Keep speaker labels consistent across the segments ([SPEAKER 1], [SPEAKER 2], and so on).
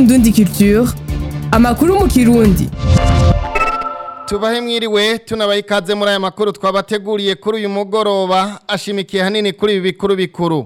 [SPEAKER 1] Indundi Culture amakuru mu kirundi
[SPEAKER 2] tubahe mwiriwe tunabaye ikaze muri aya makuru twabateguriye kuri uyu mugoroba ashimikiye hanini kuri ibi bikuru bikuru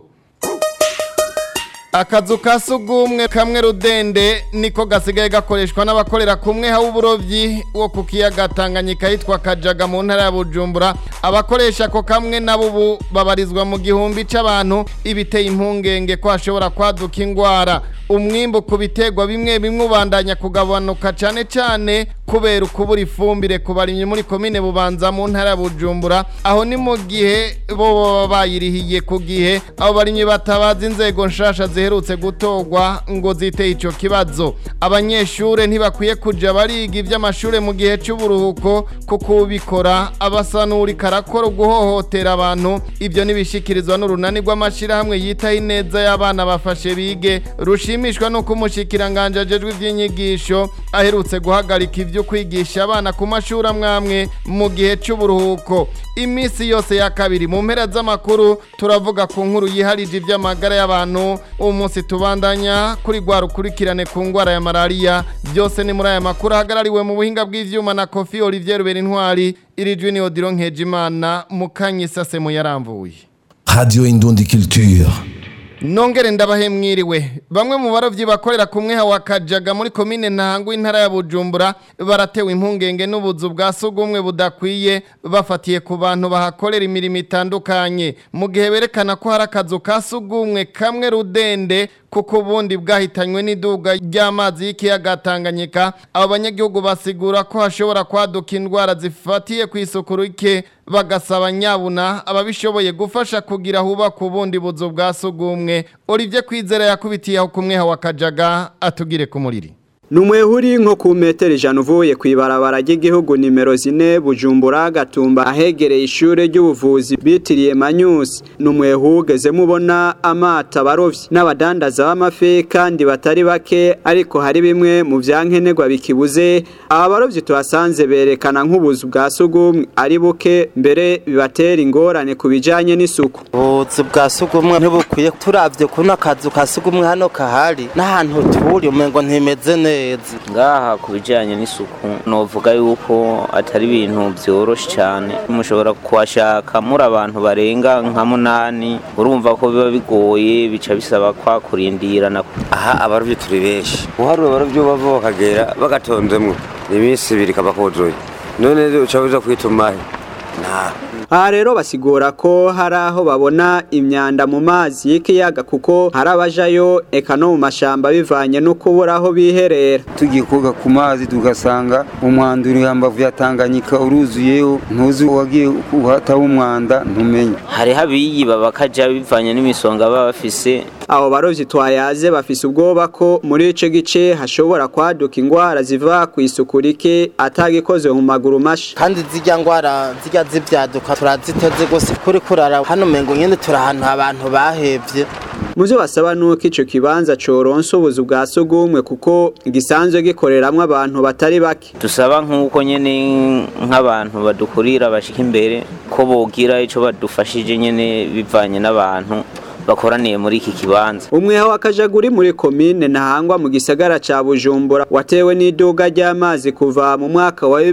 [SPEAKER 2] akazu ka sugumwe kamwe rudende niko gasigaye gakoreshwa n'abakorera kumwe h'uburovyi wo ku kiyaga Tanganyika yitwa Kajaga mu ntara ya Bujumbura abakoresha ako kamwe nabo ubu babarizwa mu gihumbi c'abantu ibiteye impungenge ko hashobora kwaduka ingwara umwimbu ku biterwa bimwe bimwe ubandanya kugabanuka cane cane kubera ukubura ifumbire ku barimyi muri komine bubanza mu ntara ya Bujumbura aho ni mu gihe bo baba bayirihiye ku gihe abo barimyi batabaza inzego nshasha ziherutse gutorwa ngo ziteye ico kibazo abanyeshure ntibakwiye kuja bariga ivy'amashure mu gihe c'uburuhuko kuko ubikora abasanura karakora guhohotera abantu ivyo nibishikirizwa n'urunani rw'amashirahamwe yitaho ineza y'abana bafashe bige rushimishwa nuko umushikiranganje ajejwe ivy'inyigisho aherutse guhagarika ivyo kwigisha abana ku mashuri amwamwe mu gihe c'uburuhuko imisi yose ya kabiri mu mpera z'amakuru turavuga ku nkuru yiharije ivy'amagara y'abantu uwo munsi tubandanya kuri rwa rukurikirane ku ngwara ya malariya byose ni muri aya makuru ahagarariwe mu buhinga bw'ivyuma na Kofi Olivier Rubera Intwari iri jwi ni Odilon Nkejimana mukanyisase mu yaramvuye
[SPEAKER 3] Radio Indundi Culture.
[SPEAKER 2] Nongere ndabahe mwiriwe bamwe mu barovyi bakorera kumwe hawa Kajaga muri komine Ntango intara ya Bujumbura baratewe impungenge n'ubuzu bwa sugumwe budakwiye bafatiye ku bantu bahakorera imirimo itandukanye mu gihe berekana ko hari akazu ka sugumwe kamwe rudende kuko ubundi bwahitanywe n'iduga ry'amazi y'ikiyaga Tanganyika abo banyagihugu basigura ko hashobora kwaduka indwara zifatiye ku isuku rike bagasaba nyabuna ababishoboye gufasha kugira hubaka ubundi buzu bwa sugumwe Olivier Kwizera yakubitiye aho kumwe hawa Kajaga atugire ku muriri
[SPEAKER 4] Numwehuri nko ku metero ijana uvuye kw'ibarabara ry'igihugu nimero zine Bujumbura Gatumba ahegereye ishure ry'ubuvuzi bitiriye Manyusi numwehu ugeze mubona amata barovyi n'abadandaza b'amafi kandi batari bake ariko hari bimwe mu vyankenerwa bikibuze aba barovyi tuhasanze berekana nk'ubuzu bwa sugumwe ari buke mbere bibatera ingorane ku bijanye n'isuku
[SPEAKER 5] ubuzu bwa sugumwe ntibukwiye turavye kuno akazu ka sugumwe hano kahari n'ahantu turi umengo ntimeze neza
[SPEAKER 6] ngaha ku bijyanye n'isuku novuga yuko atari ibintu byoroshe cyane mushobora kuhashaka muri abantu barenga nka munani urumva ko biba bigoye bica bisaba kwa kurindirana
[SPEAKER 7] aha abarobyi turi benshi uharura abarobyi bava bakagera bagatonzemwo iminsi ibiri kaba kuzuye none uca uza kwitumahe nta
[SPEAKER 4] aha rero basigura ko hari aho babona imyanda mu mazi y'ikiyaga kuko hari abajayo eka no mu mashamba bivanye no kubura aho biherera
[SPEAKER 8] tugiye koga ku mazi tugasanga umwanda uri hambavu ya Tanganyika uruzuyeho ntuzi wagiye uhataho umwanda ntumenye
[SPEAKER 6] hariho abiyiba bakaja bivanye n'imisonga baba bafise
[SPEAKER 4] abo barovyi twayaze bafise ubwoba ko muri ico gice hashobora kwaduka ingwara ziva ku isuku rike atagikoze mu maguru masha
[SPEAKER 5] kandi zirya ngwara zirya zivyaduka turaziteze gose kuri kurara hano mengo nyene turi ahantu abantu bahevye
[SPEAKER 4] Muvyo basaba nuko ico kibanza coronsa ubuzu bwa sugumwe kuko gisanzwe gikoreramwo abantu batari bake
[SPEAKER 6] dusaba nk'uko nyene nk'abantu badukurira bashika imbere ko bogira ico badufashije nyene bivanye n'abantu bakoraniye muri iki kibanza
[SPEAKER 4] umweho wakajaguri muri komine ntahangwa mu gisagara ca Bujumbura watewe n'iduga ry'amazi kuva mu mwaka wa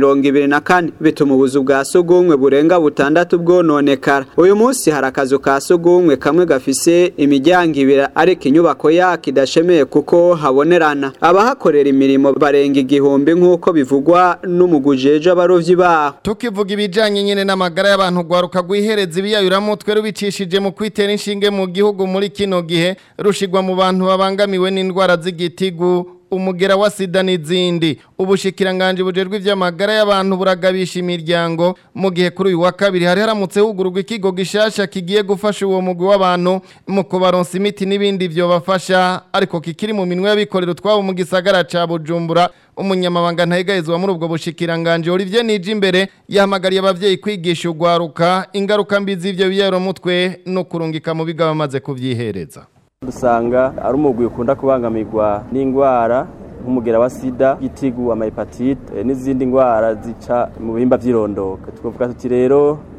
[SPEAKER 4] 2024 bituma ubuzu bwa sugumwe burenga butandatu bwononekara uyu munsi hari akazu ka sugumwe kamwe gafise imiryango ibiri ariko inyubako yako idashemeye kuko habonerana abahakorera imirimo barenga igihumbi nk'uko bivugwa n'umugujeje abarovyi baho
[SPEAKER 2] tukivuga ibijanye nyene n'amagara y'abantu gwaruka gwihereza ibiyayuramutwe rubicishije mu kwitera inshinge mu gihugu muri kino gihe rushigwa mu bantu babangamiwe n'indwara z'igitigu umugera wa sida n'izindi ubushikiranganje bujejwe ivy'amagara y'abantu buragabisha imiryango mu gihe kuri uyu wa kabiri hari haramutse hugururwa ikigo gishasha kigiye gufasha uwo mugwi w'abantu mu kubaronsa imiti n'ibindi vyo bafasha ariko kikiri mu minwe y'abikorera utwabo mu gisagara ca Bujumbura umunyamabanga ntayegayezwa muri ubwo bushikiranganje Olivier Nijimbere yahamagariye abavyeyi kwigisha ugwaruka ingaruka mbi z'ivyo biyero mutwe no kurungika mu biga bamaze kuvyihereza
[SPEAKER 9] dusanga ari umugwi ukunda kubangamirwa n'indwara nk'umugera wa sida igitigu amahepatite n'izindi ndwara zica mu bihimba by'irondoka twavuga tuti rero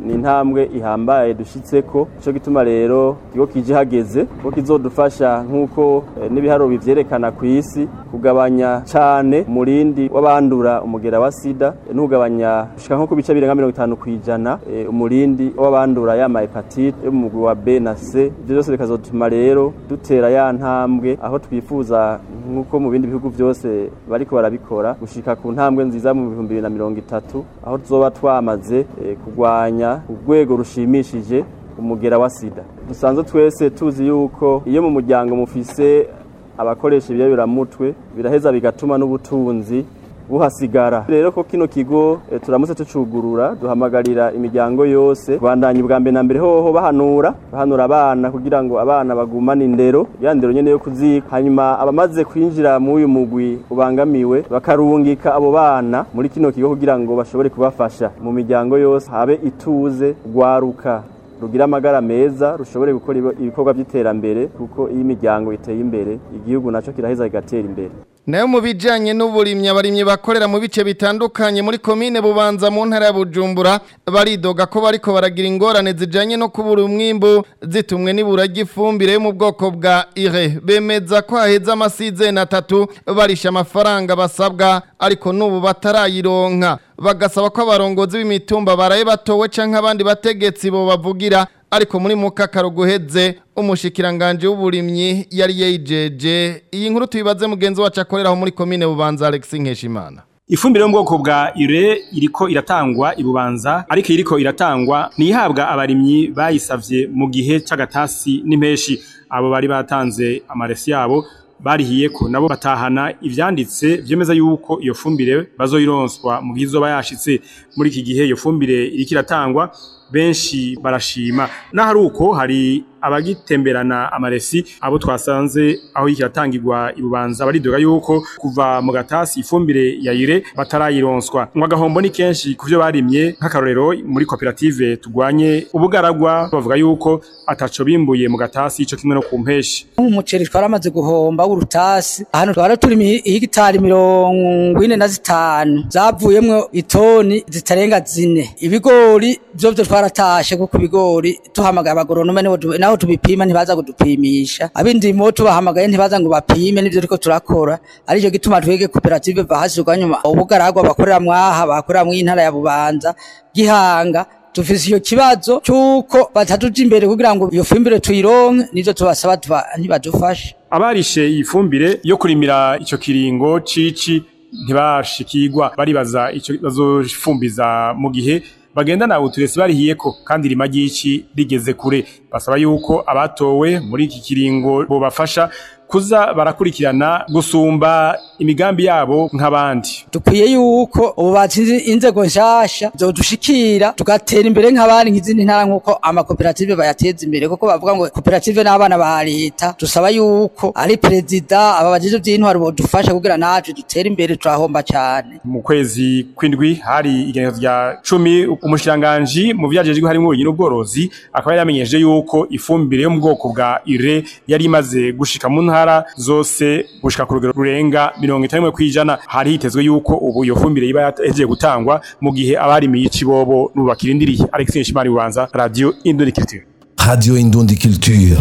[SPEAKER 9] ni intambwe ihambaye dushitseko ico gituma rero ikigo kije hageze ko kizodufasha nk'uko eh, n'ibiharuro bivyerekana ku isi kugabanya cane umurindi w'abandura umugera wa sida eh, n'ugabanya gushika nko ku bice birenga mirongo itanu kw'ijana eh, umurindi w'abandura ya hepatite yo mu mugwi wa B na C ivyo byose bikazotuma rero dutera ya ntambwe aho twifuza nk'uko mu bindi bihugu byose bariko barabikora gushika ku ntambwe nziza mu bihumbi bibiri na mirongo itatu aho tuzoba twamaze eh, kurwanya urwego rushimishije umugera wa sida dusanzwe twese tuzi yuko iyo mu muryango mufise abakoresha ibiyabiramutwe biraheza bigatuma n'ubutunzi buhasigara rero ko kino kigo e, turamutse tucugurura duhamagarira imiryango yose bandanye ubwa mbere na mbere hoho bahanura bahanura abana kugira ngo abana bagumane indero ya ndero nyene yo kuzika hanyuma abamaze kwinjira mu uyu mugwi ubangamiwe bakarungika abo bana muri kino kigo kugira ngo bashobore kubafasha mu miryango yose habe ituze gwaruka rugira amagara meza rushobore gukora ibikorwa by'iterambere kuko iyo imiryango iteye imbere igihugu naco kiraheza kigatera imbere
[SPEAKER 2] nayo mu bijyanye n'uburimyi abarimyi bakorera mu bice bitandukanye muri komine bubanza mu ntara ya bujumbura baridoga ko bariko baragira ingorane zijyanye no kubura umwimbu zitumwe n'ibura ry'ifumbire yo mu bwoko bwa ire bemeza ko haheze amasizeni atatu barisha amafaranga basabwa ariko n'ubu batarayironka bagasaba ko abarongozi b'imitumba baraye batowe cyangwa abandi bategetsi bo bavugira ariko muri mukakaro guheze umushikiranganje w'uburimyi yari yejeje iyi nkuru tuyibaze mugenzi wacu akoreraho muri komine bubanza Alex Nkeshimana
[SPEAKER 10] Ifumbire yo mu bwoko bwa ure iriko iratangwa ibubanza ariko iriko iratangwa nihabwa abarimyi bayisavye mu gihe c'agatasi n'impeshi abo bari batanze amaresi yabo barihiye ko nabo batahana ivyanditse vyemeza yuko iyo fumbire bazoyironswa mu gihe izoba yashitse muri iki gihe iyo fumbire iriko iratangwa benshi barashima n'ahari uko hari abagitemberana amaresi abo twasanze aho ikiratangirwa ibubanza baridoga yuko kuva mu gatasi ifumbire yayire batarayironswa ngo agahombo ni kenshi kuvyo barimye nk'akarorero muri koperative tugwanye ubugaragwa bavuga yuko ataco bimbuye mu gatasi ico kimwe no ku mpeshi
[SPEAKER 11] umuceri twaramaze guhomba w'urutasi hano twara turi hegitari mirongo ine na zitanu zavuyemwo itoni zitarenga zine ibigori vyovyo twaratashe kuko ibigori tuhamagaye abagoronome naho tubipima ntibaza kudupimisha abindimo tubahamagaye ntibaza ngo bapime nivyo turiko turakora arico gituma twege koperative bahashirwa nyuma ubugaragwa bakorera mwaha bakorera mw'intara ya bubanza gihanga dufise iyo kibazo cyuko batatuja imbere kugira ngo iyo fumbire tuyironke nivyo tubasaba ntibadufashe
[SPEAKER 10] abarishe iyi fumbire yo kurimira ico kiringo cici ntibashikirwa baribaza ico bazofumbiza mu gihe bagendana uturesi barihiyeko kandi rima ry'ici rigeze kure basaba yuko abatowe muri iki kiringo bobafasha kuza barakurikirana gusumba imigambi yabo nk'abandi
[SPEAKER 11] dukwiye yuko ubu batsinze inzego nshasha zodushikira tugatera imbere nk'abandi nk'izindi ntara nk'uko amakoperative bayateza imbere kuko bavuga ngo koperative n'abana ba leta dusaba yuko ari perezida aba bajeje vy'intwaro bodufasha kugira natwe dutere imbere turahomba cyane
[SPEAKER 10] mu kwezi kw'indwi hari igenekerezo rya cumi umushikiranganji mu vyajejwe harimo uburimyi n'ubworozi akaba yaramenyesheje yuko ifumbire yo mu bwoko bwa ire yari imaze gushika mu ntara ntara zose gushika ku rugero rurenga mirongo itanu kw'ijana hari hitezwe yuko ubu iyo fumbire iba yahejeje gutangwa mu gihe abarimiye icibobo n'ubu bakirindiriye Alex Nshimari Bubanza Radio Indundi Culture
[SPEAKER 3] Radio Indundi Culture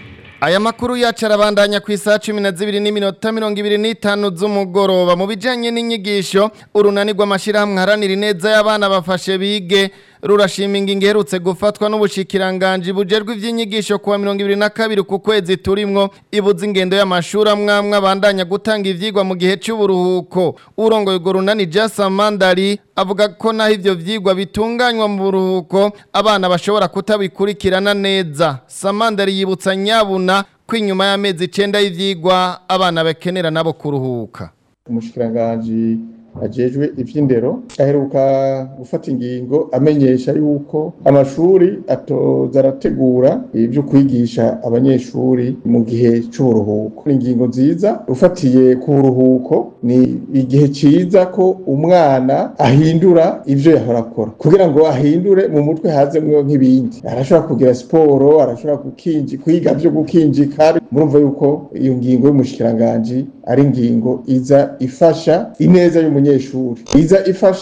[SPEAKER 2] Aya makuru yacu arabandanya ku isaha cumi na zibiri n'iminota mirongo ibiri n'itanu z'umugoroba mu bijyanye n'inyigisho urunani rw'amashyirahamwe haranira ineza y'abana bafashe bige rurashima ingingo iherutse gufatwa n'ubushikiranganji bujerwe iby'inyigisho kuwa mirongo ibiri na kabiri ku kwezi turimwo ibuze ingendo y'amashuri amwe amwe abandanya gutanga ivyigwa mu gihe cy'uburuhuko urongoye urwo runani Jasa Mandari avuga ko naho ivyo vyigwa bitunganywa mu buruhuko abana bashobora kutabikurikirana neza Samandari yibutsa nyabuna ko inyuma y'amezi icenda y'ivyigwa abana bakenera nabo kuruhuka
[SPEAKER 12] umushikiranganji ajejwe ivy'indero aheruka gufata ingingo amenyesha yuko amashuri atoza arategura ibyo kwigisha abanyeshuri mu gihe c'uburuhuko ni ingingo nziza ufatiye ku buruhuko ni igihe ciza ko umwana ahindura ivyo yahora akora kugira ngo ahindure mu mutwe hazemwo nk'ibindi arashobora kugira siporo arashobora gukinji kwiga vyo gukinjika murumva yuko iyo ngingo y'umushikiranganji ari ingingo iza ifasha ineza y'umunyeshuri iza ifasha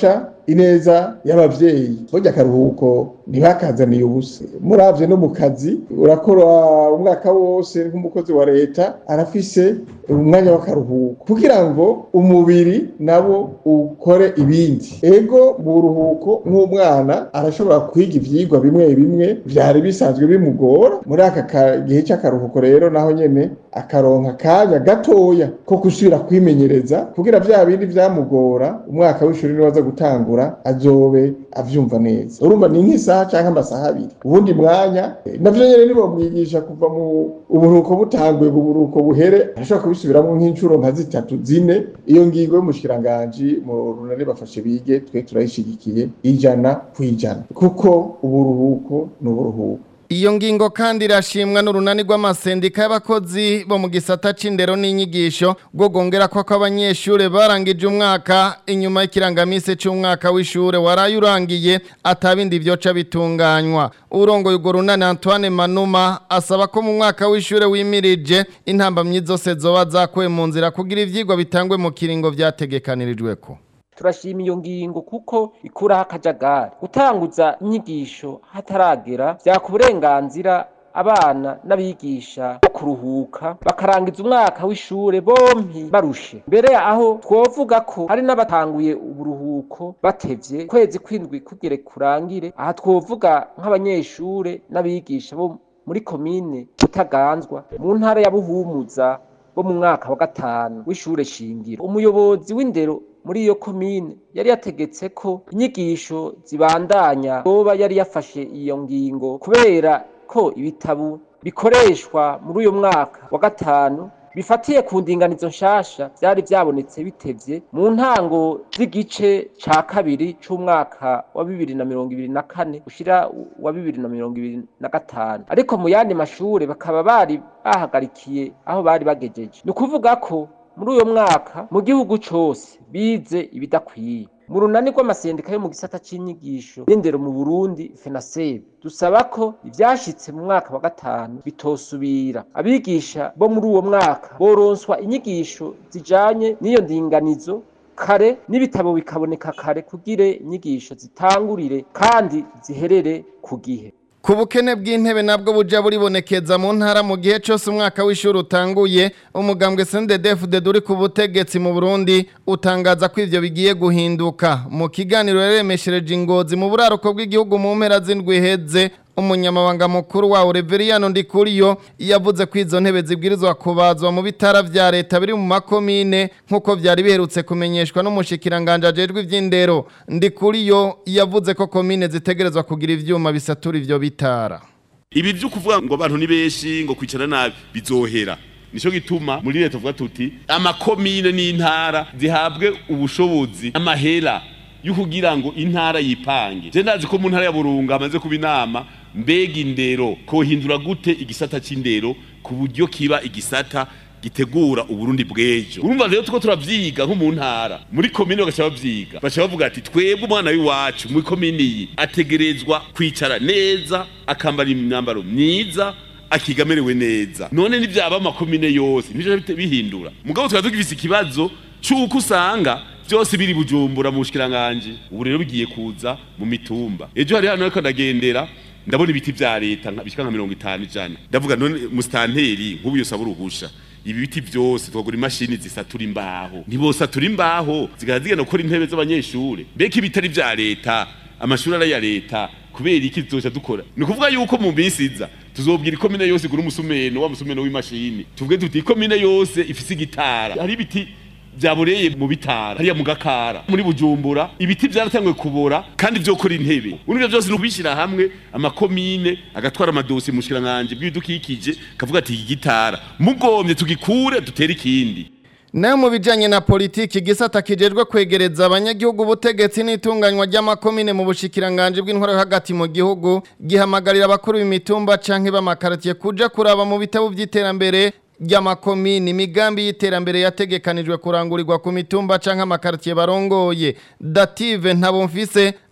[SPEAKER 12] ineza y'abavyeyi burya akaruhuko ntibakazaniye ubusa muravye no mu kazi urakora umwaka wose nk'umukozi wa leta arafise umwanya w'akaruhuko kugira ngo umubiri nabo ukore ibindi ego mu buruhuko nk'umwana arashobora kwiga ivyigwa bimwe bimwe vyari bisanzwe bimugora muri aka ka- gihe c'akaruhuko rero naho nyene akaronka akanya gatoya ko gusubira kwimenyereza kugira vya bindi vyamugora umwaka w'ishuri niwaza gutangura azobe avyumva neza urumva ni nk'isaha canke amasaha abiri ubundi mwanya eh, navyo nyene nibomwigisha kuva mu uburuhuko butanguye ngo uburuhuko buhere arashobora kubisubiramwo nk'incuro nka zitatu zine iyo ngingo y'umushikiranganji mu runani bafashe bige twe turayishigikiye ijana kw'ijana kuko uburuhuko ni uburuhuko
[SPEAKER 2] Iyo ngingo kandi irashimwa n'urunani rw'amasendika y'abakozi bo mu gisata c'indero n'inyigisho bwo gongera ko abanyeshure barangije umwaka inyuma y'ikirangamise c'umwaka w'ishure waraye urangiye atabindi vyoca bitunganywa urongoye urwo runani Antoine Manuma asaba ko mu mwaka w'ishure wimirije intambamyi zose zoba zakuwe mu nzira kugira ivyigwa bitangwe mu kiringo vyategekanirijweko
[SPEAKER 13] turashima iyo ngingo kuko ikuraho akajagari gutanguza inyigisho hataragera vyaka uburenganzira abana n'abigisha bo kuruhuka bakarangiza umwaka w'ishure bompi barushe mbere aho twovuga ko hari n'abatanguye uburuhuko batevye kwezi kwindwi kugere kurangire aha twovuga nk'abanyeshure n'abigisha bo muri komine Butaganzwa mu ntara ya Buhumuza bo mu mwaka wa gatanu w'ishure shingiro umuyobozi w'indero muri iyo komine yari yategetse ko inyigisho zibandanya yoba yari yafashe iyo ngingo kubera ko ibitabo bikoreshwa muri uyu mwaka wa gatanu bifatiye ku ndinganizo nshasha vyari vyabonetse bitevye mu ntango z'igice ca kabiri c'umwaka wa bibiri na mirongo ibiri na kane ushira wa bibiri na mirongo ibiri na gatanu ariko mu yandi mashure bakaba bari bahagarikiye aho bari bagejeje ni ukuvuga ko muri uyo mwaka mu gihugu cose bize ibidakwiye mu runani rw'amasendika yo mu gisata c'inyigisho n'indero mu Burundi FENASEB dusaba ko ivyashitse mu mwaka wa gatanu bitosubira abigisha bo muri uwo mwaka boronswa inyigisho zijanye n'iyo ndinganizo kare n'ibitabo bikaboneka kare kugire inyigisho zitangurire kandi ziherere ku gihe
[SPEAKER 2] Ku bukene bw'intebe nabwo buja buribonekeza mu ntara mu gihe cyose umwaka w'ishuri utanguye umugambwe CNDD-FDD uri ku butegetsi mu Burundi utangaza ko ivyo bigiye guhinduka mu kiganiro yaremeshereje ingozi mu buraruko bw'igihugu mu mpera z'indwi iheze umunyamabanga mukuru wawo Reveriyano Ndikuriyo yavuze ko izo ntebe zibwirizwa kubazwa mu bitara vya leta biri mu makomine nk'uko vyari biherutse kumenyeshwa n'umushikiranganje ajejwe ivy'indero Ndikuriyo yavuze ko komine zitegerezwa kugira ivyuma bisatura ivyo bitara
[SPEAKER 14] ibi vyo kuvuga ngo abantu ni benshi ngo kwicara nabi bizohera nico gituma muri leta tuvuga tuti amakomine n'intara zihabwe ubushobozi amahera yo kugira ngo intara yipange je ndazi ko mu ntara ya Burunga hamaze kuba inama mbega indero kohindura gute igisata c'indero ku buryo kiba igisata gitegura uburundi bw'ejo urumva rero tuko turavyiga nko mu ntara muri komine bagaca bavyiga baca bavuga ati twebwe umwana w'iwacu muri komine iyi ategerezwa kwicara neza akambara imyambaro myiza akiga amerewe neza none nivyaba amakomine yose nivyo bihindura mugabo tukaba tugifise ikibazo c'uko usanga byose biri bujumbura mu bushikiranganje ubu rero bigiye kuza mu mitumba ejo hari hano ariko ndagendera ndabona ibiti vya leta bishika nka mirongo itanu ijana ndavuga none musitanteri nk'ubu yose aburuhusha ibi biti byose twagura imashini zisatura imbaho ntibosatura imbaho zigaha zigenda gukora intebe z'abanyeshure mbega ibitari vya leta amashuri ari ya leta kubera iki tuzoca dukora ni ukuvuga yuko mu minsi iza tuzobwira ikomine yose igura umusumeno wa musumeno w'imashini tuvuge tuti ikomine yose ifise igitara hari ibiti byaboreye mu bitara hariya mu gakara muri bujumbura ibiti byaratanguye kubora kandi vyokora intebe urivyo byose nubishira hamwe amakomine agatwara amadosi mu shiranganje bw'ibidukikije kavuga ati iki gitara mugomye tugikure dutere ikindi
[SPEAKER 2] Nayo mu bijanye na politiki gisata kijejwe kwegereza abanyagihugu ubutegetsi n'itunganywa ry'amakomine mu bushikiranganje bw'intwaro yo hagati mu gihugu gihamagarira abakuru b'imitumba canke b'amakaratiye kuja kuraba mu bitabo vy'iterambere ry'amakomini imigambi y'iterambere yategekanijwe kurangurirwa ku mitumba canke amakartier barongoye dative ntabomfise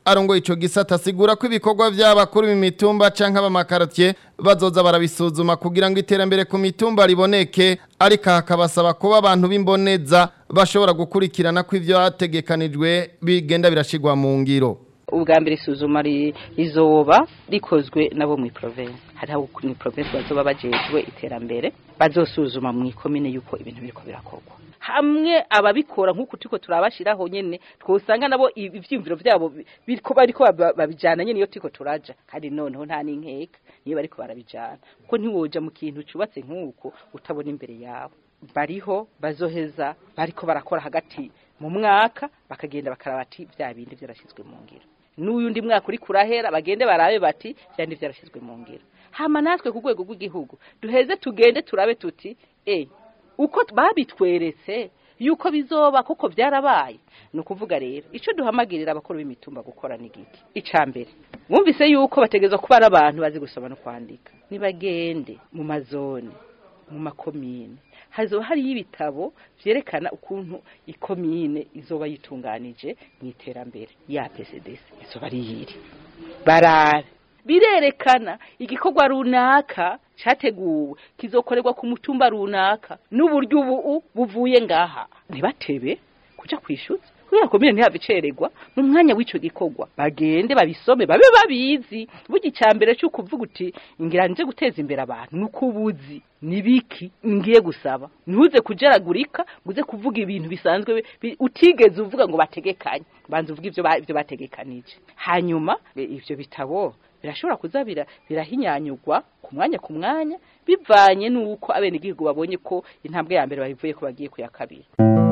[SPEAKER 2] arongoye ico gisata asigura ko ibikorwa vy'abakuru b'imitumba canke abamakaratiye bazoza barabisuzuma kugira ngo iterambere ku mitumba riboneke ariko hakabasaba kuba abantu b'imboneza bashobora gukurikirana ko ivyo hategekanijwe bigenda birashigwa mu ngiro
[SPEAKER 15] ubwa mbere isuzuma rizoba rikozwe nabo mu province hariho mu province bazoba bajejwe iterambere bazosuzuma mu ikomine yuko ibintu biriko birakorwa hamwe ababikora nk'uko turiko turabashiraho nyene twosanga nabo ivyiyumviro vyabo biriko bariko babijana nyene iyo turiko turaja kandi noneho nta n'inkeka niyo bariko barabijana kuko ntiwoja mu kintu cubatse nk'uko utabona imbere yawe bariho bazoheza bariko barakora hagati mu mwaka bakagenda bakaraba ati vya bindi vyarashizwe mu ngiro n'uyundi mwaka uri kurahera bagende barabe bati vyandi vyarashizwe mu ngiro hama natwe ku rwego rw'igihugu duheze tugende turabe tuti eh uko babitweretse yuko bizoba kuko byarabaye ni ukuvuga rero icyo duhamagirira abakuru b'imitumba gukora ni giki icya mbere mwumvise yuko bategereza kuba ari abantu bazi gusoma no kwandika nibagende mu mazone mu makomine hazoba hariyo ibitabo vyerekana ukuntu ikomine izoba yitunganije mu iterambere ya PCDC izoba ari yiri barabe birerekana igikorwa runaka cyateguwe kizokorerwa ku mutumba runaka n'uburyo ubu buvuye ngaha ntibatebe kuja kwishyuza kubera komine ntihave icererwa mu mwanya w'ico gikorwa bagende babisome babe babizi burya icya mbere cyo kuvuga uti ngira nje guteza imbere abantu nuko ubuzi nibiki ngiye gusaba ntuze kujeragurika nguze kuvuga ibintu bisanzwe utigeze uvuga ngo bategekanye banza uvuga ivyo ivyo bategekanije hanyuma ivyo bitabo birashobora kuza birahinyanyurwa ku mwanya ku mwanya bivanye n'uko abenegihugu babonye ko intambwe ya mbere babivuye ko bagiye ku ya kabiri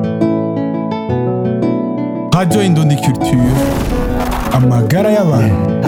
[SPEAKER 16] Radio Indundi Culture amagara y'abantu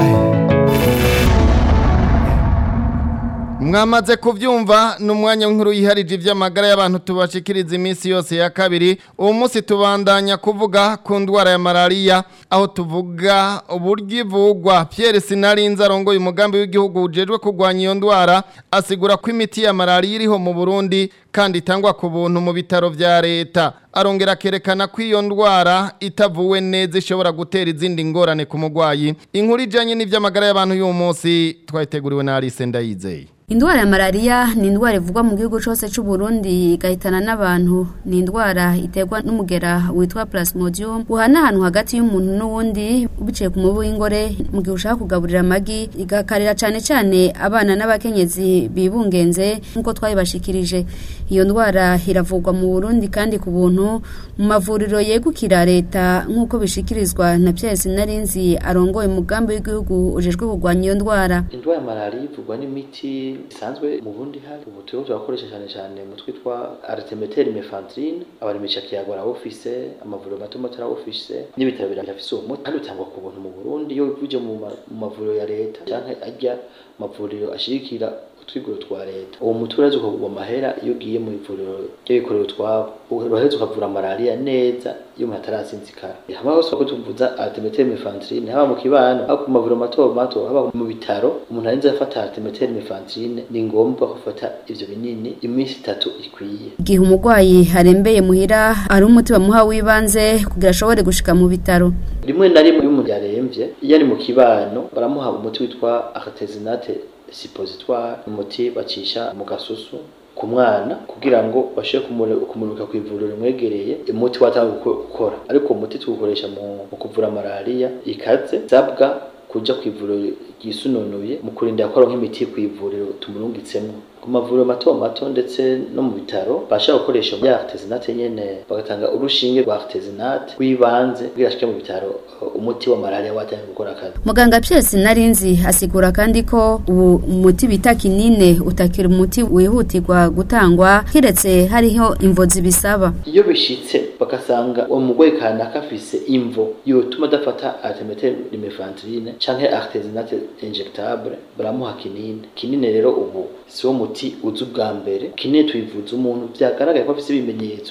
[SPEAKER 2] mwamaze kubyumva ni umwanya w'inkuru yiharije iby'amagara y'abantu tubashikiriza iminsi yose ya kabiri uwo munsi tubandanya kuvuga ku ndwara ya malariya aho tuvuga uburyo ivugwa Pierre Sinarinze arongoye umugambi w'igihugu ujejwe kurwanya iyo ndwara asigura ko imiti ya malariya iriho mu Burundi kandi itangwa ku buntu mu bitaro vya leta arongera akerekana ko iyo ndwara itavuwe neza ishobora gutera izindi ngorane ku mugwayi inkuru ijanye n'ivy'amagara y'abantu y'uwo munsi twayiteguriwe na Alice Ndayizeye
[SPEAKER 17] Indwara ya malaria ni indwara ivugwa mu gihugu cyose cy'u Burundi igahitana n'abantu ni indwara iterwa n'umugera witwa Plasmodium uhana ahantu hagati y'umuntu n'uwundi biciye ku mubu w'ingore mu gihe ushaka kugaburira amagi igakarira cyane cyane abana n'abakenyezi bibungenze nk'uko twayibashikirije iyo ndwara iravugwa mu Burundi kandi ku buntu mu mavuriro yegukira leta nk'uko bishikirizwa na Pierre Sinarinzi arongoye umugambi w'igihugu ujejwe kurwanya iyo ndwara
[SPEAKER 18] indwara ya malaria ivugwa n'imiti isanzwe mu bundi hari ubu turimo turakoresha cyane cyane mu twitwa artemeteri mefantrine abarimisha kiyago arawufise amavuriro mato mato arawufise n'ibitaro birafise uwo muti kandi utangwa ku buntu mu burundi iyo uje mu mavuriro ya leta canke ajya amavuriro ashirikira utwiguro twa leta uwo muti uraza ukagurwa amahera iyo ugiye mu ivuriro ry'abikorera utwabo uraheza ukavura malariya neza iyo umuntu atarasinzikara hama hose ko tuvuza artemeteri mefantrine haba mu kibano haba ku mavuriro mato mato haba mu bitaro umuntu arinze afata artemeteri mefantrine ni ngombwa gufata ivyo binini iminsi itatu ikwiye
[SPEAKER 17] igihe umurwayi arembeye muhira ari umuti bamuha w'ibanze kugira ashobore gushika mu bitaro
[SPEAKER 18] rimwe na rimwe iyo umuntu yaremvye iyo ari mu kibano baramuha umuti witwa artesinate suppositoire umuti bacisha mu gasusu ku mwana kugira ngo bashe kumurika ku ivuriro rimwegereye umuti watanga gukora ariko umuti tuwukoresha mu kuvura malariya ikaze zabwa kuja ku ivuriro ryisununuye mu kurinda ko aronka imiti ku ivuriro tumurungitsemo ku mavuriro mato mato ndetse no mu bitaro bashaka gukoresha ya artesinate nyene bagatanga urushinge rwa artesinate rw'ibanze kugira ashike mu bitaro umuti wa malaria watangiye gukora akazi
[SPEAKER 17] muganga Pierre Sinarinzi asigura kandi ko ubu umuti bita kinine utakira umuti wihutirwa gutangwa kiretse hariho imvozi bisaba
[SPEAKER 18] iyo bishitse bagasanga uwo mugwayi kanaka afise imvo yotuma adafata artemether lumefantrine canke artesinate injectable baramuha kinine kinine rero ubu siwo muti uzi ubwa mbere kinine tuyivuza umuntu vyagaragaye ko afise ibimenyetso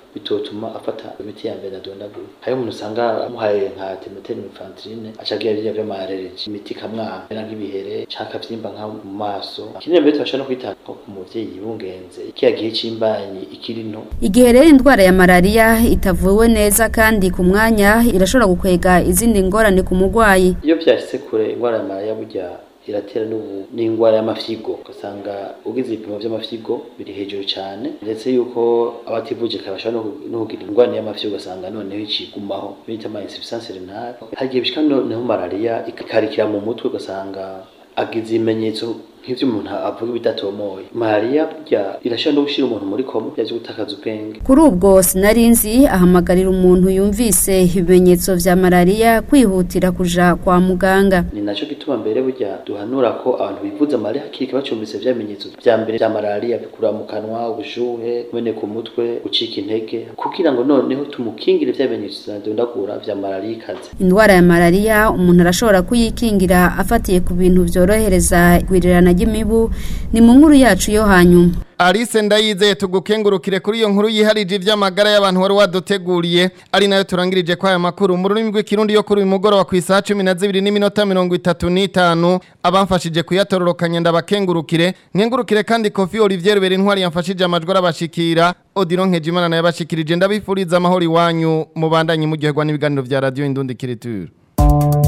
[SPEAKER 18] bitotuma afata imiti ya mbere adondagura hariho umuntu usanga amuhaye nka temeteri infantirine aca agira biriya vy'amarereji imiti ikamwamera nk'ibihere canke akavyimba nka mu maso ikindi mbere tubasha no kwita nko ku muvyeyi yibungenze kiya gihe c'imbanyi ikiri nto
[SPEAKER 17] igihe rero indwara ya malariya itavuwe neza kandi ku mwanya irashobora gukwega izindi ngorane ku murwayi
[SPEAKER 18] iyo vyashitse kure ingwara ya malariya burya iratera n'ubu n'ingwara y'amafyigo ugasanga ugize ibipimo vy'amafyigo biri hejuru cyane ndetse yuko abativuje kabasha no no kugira ingwara y'amafyigo ugasanga noneho icigumaho bita ama insuffisance renale hagiye bishika noneho malariya ikarikira mu mutwe ugasanga agize ibimenyetso nk'ivyo umuntu avuga bidatomoye malariya burya irashobora no gushira umuntu muri koma byaje gutakaza ubwenge
[SPEAKER 17] kuri ubwo sinarinzi ahamagarira umuntu yumvise ibimenyetso vya malariya kwihutira kuja kwa muganga
[SPEAKER 18] ni naco gituma mbere burya duhanura ko abantu bivuza malariya hakiri kare bacumbise vya bimenyetso vya mbere vya malariya bikura mu kanwa ubushuhe kumeneka umutwe gucika intege kugira ngo noneho tumukingire vya bimenyetso zadondagura vya malariya ikaze
[SPEAKER 17] indwara ya malariya umuntu arashobora kuyikingira afatiye ku bintu vyorohereza igwirirana ry'imibu ni mu nkuru yacu yo hanyuma
[SPEAKER 2] Alice ndayizeye tugukengurukire kuri iyo nkuru yiharije ivy'amagara y'abantu wari waduteguriye ari nayo turangirije kwa aya makuru mu rurimi rw'ikirundi yo kuri uyu mugoroba ku isaha 12 n'iminota 35 abamfashije kuyatororokanya ndabakengurukire nkengurukire kandi Kofi Olivier Berintwari yamfashije amajwi arabashikira Odilon Nkejimana nayo bashikirije ndabifuriza amahoro iwanyu mubandanye muryoherwa n'ibiganiro vya radio Indundi Kiriture